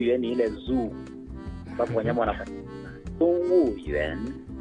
园ni ile zoo ambapo wanyama wanapatikana. 动物园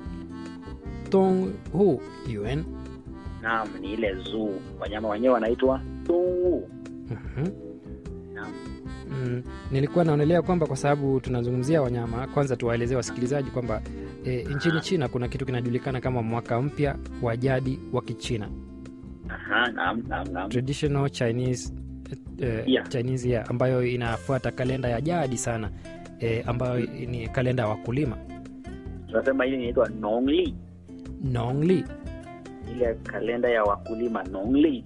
Dong Hu Yuan. naam, ni ile zoo, wanyama wenyewe wanaitwa 动物 Mhm. naam. Mm, nilikuwa naonelea kwamba kwa sababu tunazungumzia wanyama, kwanza tuwaelezee wasikilizaji kwamba e, nchini China kuna kitu kinajulikana kama mwaka mpya wa jadi wa Kichina, Aha, naam, naam, naam. traditional Chinese eh, Yeah. Chinese year, ambayo inafuata kalenda ya jadi sana e, ambayo ni kalenda ya wakulima Tunasema hili inaitwa Nongli, Nongli. ile kalenda ya wakulima Nongli.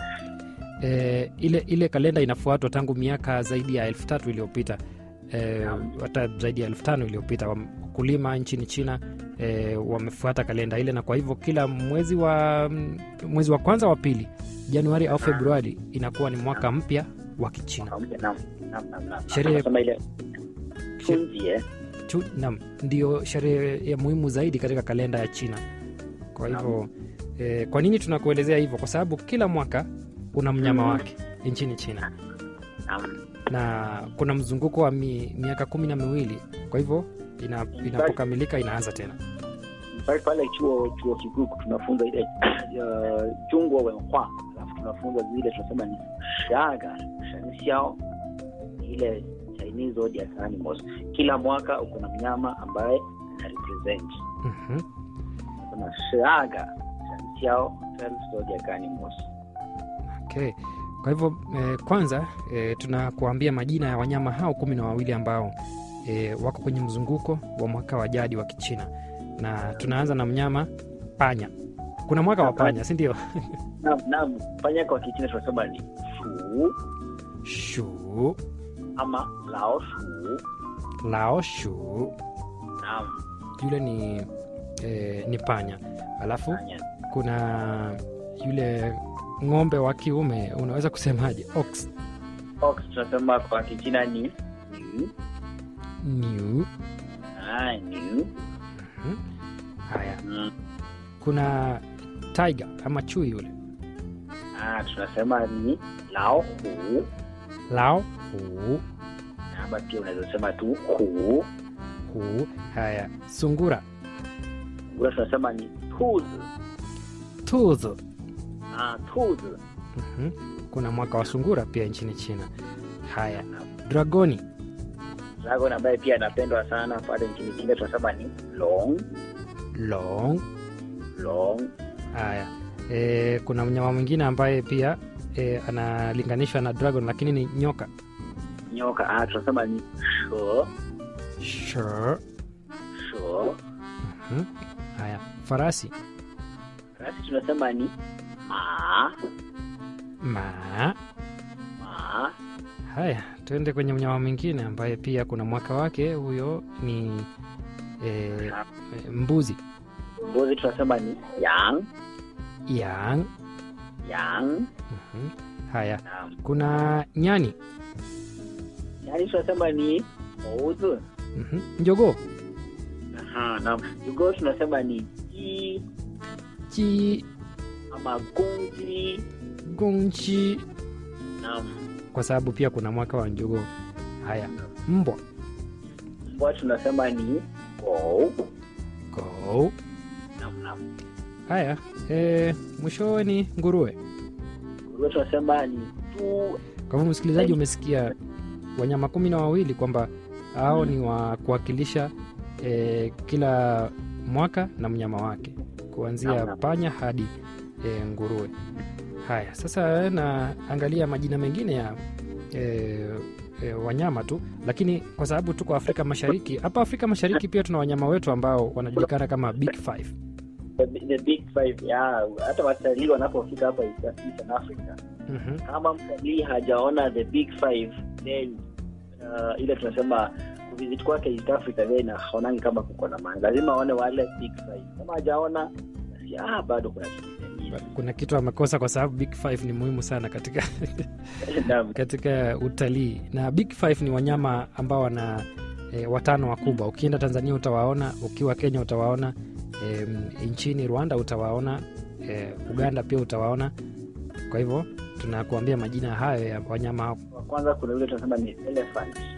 E, ile ile kalenda inafuatwa tangu miaka zaidi ya elfu tatu iliyopita e, Naam. hata zaidi ya elfu tano iliyopita wakulima nchini China e, wamefuata kalenda ile, na kwa hivyo kila mwezi wa mwezi wa kwanza wa pili, Januari au Februari, inakuwa ni mwaka mpya wa Kichina. Naam, naam, naam, naam, naam. Sherehe- Tunasema ile Chunjie. Chu- Naam, ndio sherehe ya muhimu zaidi katika kalenda ya China. Kwa hivyo e, kwa nini tunakuelezea hivyo? Kwa sababu kila mwaka una mnyama Mhm. wake nchini China Naam. na kuna mzunguko wa mi, miaka kumi na miwili kwa hivyo ina, inapokamilika inaanza tena pale pale chuo chuo kikuu tunafunza ile uh, jungwa wenhua alafu tunafunza zile tunasema ni shaga shenxiao ile chinese zodiac animals kila mwaka uko na mnyama ambaye ana represent Mhm. tunasema shaga shenxiao zodiac animals okay. kwa hivyo eh, kwanza eh, tunakuambia majina ya wanyama hao kumi na wawili ambao eh, wako kwenye mzunguko wa mwaka wa jadi wa kichina na tunaanza na mnyama panya kuna mwaka wa panya si ndio naam naam panya kwa kichina tunasema ni shu shu ama lao shu lao shu naam yule ni eh, ni panya alafu panya kuna yule ng'ombe wa kiume unaweza kusemaje ox ox tunasema kwa kichina ni ni new ah ni Mhm. haya mm. kuna tiger ama chui yule Ah, tunasema ni lao hu lao hu ama pia unaweza sema tu hu hu haya sungura ura tunasema ni tuzi tuzo ah, tuzi Mhm. kuna mwaka wa sungura pia nchini china haya dragoni dragon ambaye pia anapendwa sana pale nchini China tunasema ni long long long haya e, kuna mnyama mwingine ambaye pia e, analinganishwa na dragon lakini ni nyoka nyoka ah, tunasema ni sho sure. sho Mhm. haya farasi rasi tunasema ni ma ma ma haya tuende kwenye mnyama mwingine ambaye pia kuna mwaka wake huyo ni e, e, mbuzi mbuzi tunasema ni yang yang yang Mhm. haya naam kuna nyani yani tunasema ni ouzi Mhm. njogoo aha naam jugoo tunasema ni ji chi ama gongji gongchi naam kwa sababu pia kuna mwaka wa njogoo haya mbwa mbwa tunasema ni go go naam naam haya e, mwishowe ni nguruwe nguruwe tunasema ni tu kwa hivyo msikilizaji umesikia wanyama kumi na wawili kwamba hao ni wa kuwakilisha e, kila mwaka na mnyama wake kuanzia Naam, naam. panya hadi e, nguruwe haya sasa naangalia majina mengine ya e, e, wanyama tu lakini kwa sababu tuko afrika mashariki hapa afrika mashariki pia tuna wanyama wetu ambao wanajulikana kama big five the, the big five ya hata watalii wanapofika hapa East Eastern Africa Mhm. kama mtalii hajaona the big five then uh, ile tunasema kuvisit kwake East Africa then haonangi kama kuko na maana lazima aone wale big five kama hajaona basi ah bado kuna kitu kingine kuna kitu amekosa kwa sababu big five ni muhimu sana katika Naam. katika utalii na big five ni wanyama ambao wana e, watano wakubwa ukienda tanzania utawaona ukiwa kenya utawaona e, nchini rwanda utawaona e, uganda pia utawaona kwa hivyo tunakuambia majina hayo ya wanyama hao. wa kwanza kuna yule tunasema ni elephant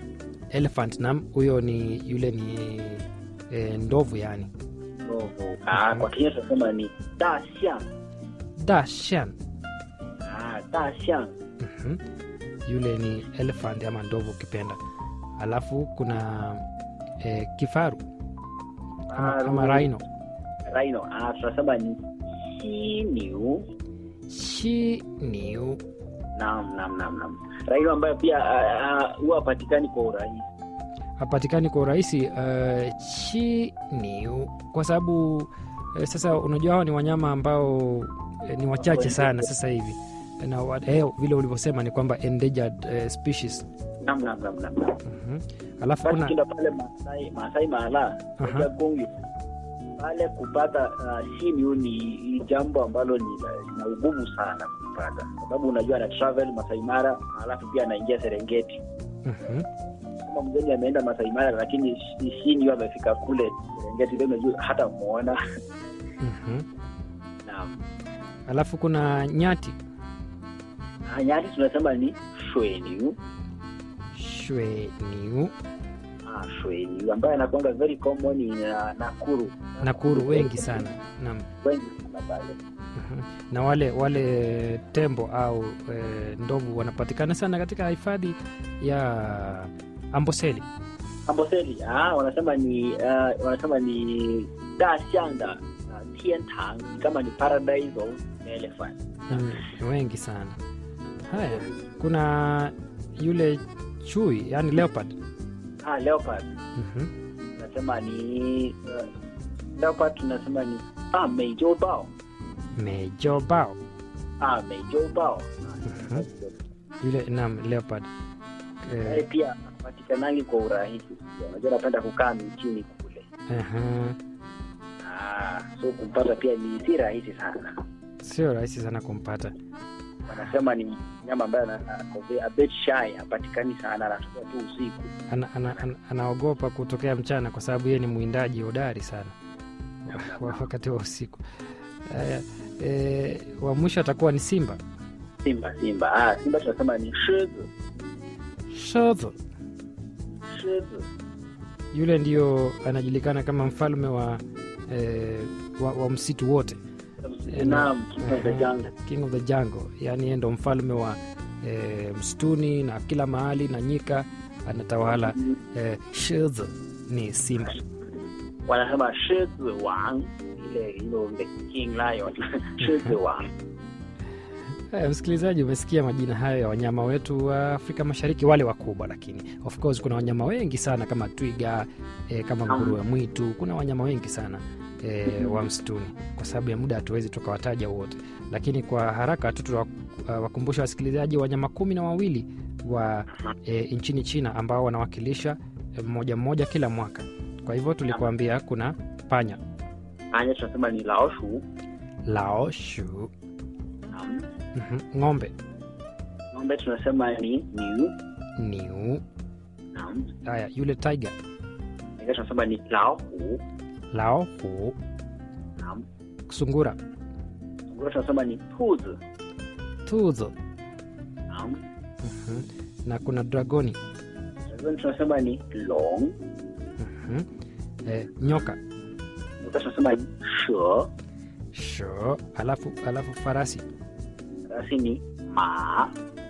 elephant nam huyo ni yule ni e, ndovu yani ndovu ah, kwa Kenya tunasema ni daxiang dashan ah, daxiang Mhm. yule ni elephant ama ndovu ukipenda alafu kuna e, kifaru ama, Faru. ama rhino rhino ah, tunasema ni xiniu shi niu naam naam naam naam rhino ambayo pia ah, ah, huwa hapatikani kwa urahisi hapatikani kwa urahisi uh, chi niu kwa sababu uh, sasa unajua hawa ni wanyama ambao uh, ni wachache sana sasa hivi na wa- eh, vile ulivyosema ni kwamba endangered uh, species naam naam naam naam naam Mhm. alafu basi kuna ukienda pale Masai Masai Mara Aha. katika Kongo pale kupata uh, simiu ni, ni jambo ambalo ni la- lina ugumu sana kupata, sababu unajua ana travel Masai Mara alafu pia anaingia Serengeti. Mhm. Kama mgeni ameenda Masai Mara lakini simiu amefika kule Serengeti, leo unajua hata muona Mhm. naam. alafu kuna nyati Na nyati tunasema ni shweniu shwe niu ah, shweniu ambaye anakuanga very common in uh, Nakuru nakuru wengi sana naam wengi sana pale Mhm. na wale wale tembo au e, ndovu wanapatikana sana katika hifadhi ya amboseli Amboseli ah, wanasema ni uh, wanasema ni Dasianda uh, Tiantang ni kama ni paradise of elephant. Mm, wengi sana haya kuna yule chui yani leopard Ah, leopard Mhm. tunasema ni uh, leopard tunasema ni ah, meijobao mejobao ah, meijobao Mhm. yule nam leopard Naye eh, pia patikanangi kwa urahisi. Unajua napenda kukaa mchini kule aha. ah, so kumpata pia ni si rahisi sana. sio rahisi sana kumpata Wanasema ni nyama ambaye ana- ako a bit shy, hapatikani sana, anatokea tu usiku. ana, ana, ana, anaogopa kutokea mchana kwa sababu yeye ni mwindaji hodari sana wa- wakati wa usiku haya e, wa mwisho atakuwa ni simba Simba, simba ah, simba tunasema ni shizu shodho shizu yule ndio anajulikana kama mfalme wa, e, wa, wa msitu wote Naam, king of the jungle. king of the jungle yani yeye ndo mfalme wa e, msituni na kila mahali na nyika anatawala e, shodho ni simba Wanasema shizu wang, ile you know, the king lion shizu wang. Haya, msikilizaji, umesikia majina hayo ya wanyama wetu wa Afrika Mashariki, wale wakubwa, lakini of course kuna wanyama wengi sana kama twiga e, kama nguruwe mwitu. Kuna wanyama wengi sana e, wa msituni. Kwa sababu ya muda hatuwezi tukawataja wote, lakini kwa haraka tu tunawakumbusha wasikilizaji wanyama kumi na wawili wa e, nchini China ambao wanawakilisha e, mmoja mmoja kila mwaka. Kwa hivyo tulikuambia kuna panya, Anya tunasema ni laoshu. lao shu, Naam. mhm, ng'ombe, Ng'ombe tunasema ni niu. niu. Naam. Haya, yule tiger, Nika tunasema ni laohu. lao hu, Naam. sungura, Ngura tunasema ni tuzi. tuzo, Naam. mhm, na kuna dragoni, Dragon tunasema ni long. mhm, e, nyoka, Nika tunasema ni she. sho, alafu, alafu farasi, Rasi ni ma.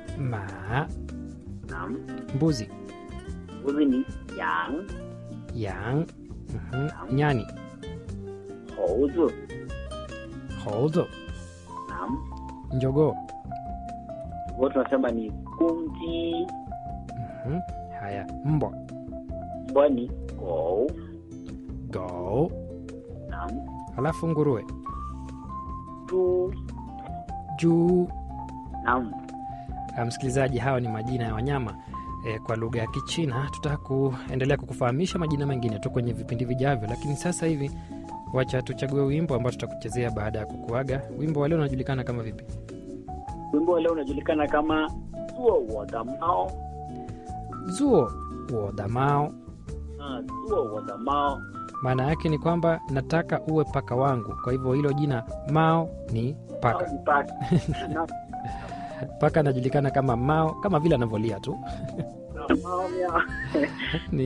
ma, Naam. mbuzi, Mbuzi ni yang. yang, mhm, nyani, Houzi. hozo, Naam. njogoo, Ngura tunasema ni kunji. mhm, haya, mbwa, Mbwa ni go. go, Naam. alafu nguruwe, Tu. juu. Naam. Ah, Msikilizaji, hawa ni majina ya wanyama e, kwa lugha ya Kichina. Tutaka kuendelea kukufahamisha majina mengine tu kwenye vipindi vijavyo, lakini sasa hivi wacha tuchague wimbo ambao tutakuchezea baada ya kukuaga. Wimbo wa leo unajulikana kama vipi? Wimbo wa leo unajulikana kama zuo wo da mao. Zuo wo damao. Ah, zuo wo da mao. Maana yake ni kwamba nataka uwe paka wangu. Kwa hivyo hilo jina Mao ni paka. Au ni paka. Naam. Paka anajulikana kama Mao, kama vile anavyolia tu. Naam, Mao miao. ni